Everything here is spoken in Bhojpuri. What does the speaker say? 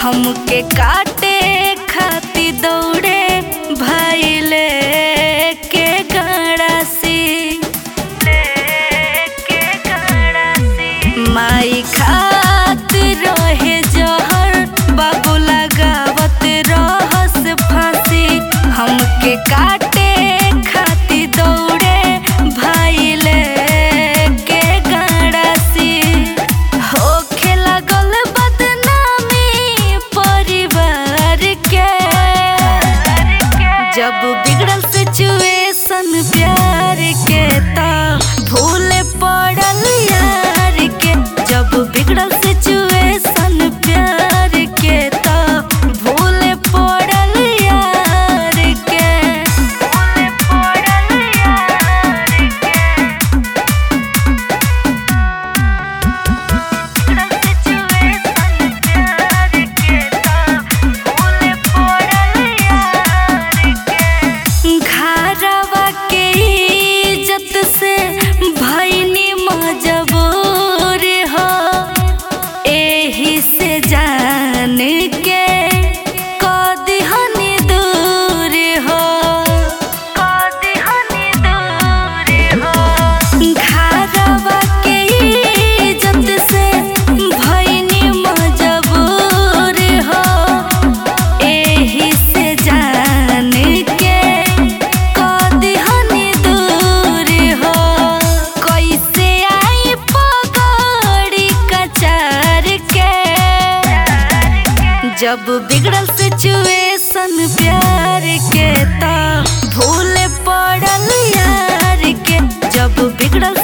हमके काटे खाती दौड़े भैले के गड़ासी माई खातिर रहे जहर बाबू लगावत रहस फांसी हमके काटे खाती दौड़े भैले के गड़ासी होखे लागल बदनामी परिवार के जब बिगड़ल सिचुएशन प्यार के ता भूले पड़ल यार के जब बिगड़ल सिचुएशन प्यार के ता भूले पड़ल यार के भूले पड़ल यार के घरवा के इज्जत से भैनी मजबूर हो एही से जान के कदिहनी दूर हो कदिहनी दूर हो घरवा के इज्जत से भैनी मजबूर हो एही से जान के कदिहनी दूर हो कैसे आई पगड़ी कचार के जब बिगड़ल सिचुएशन प्यार के ता भूले पड़ल यार के जब बिगड़ल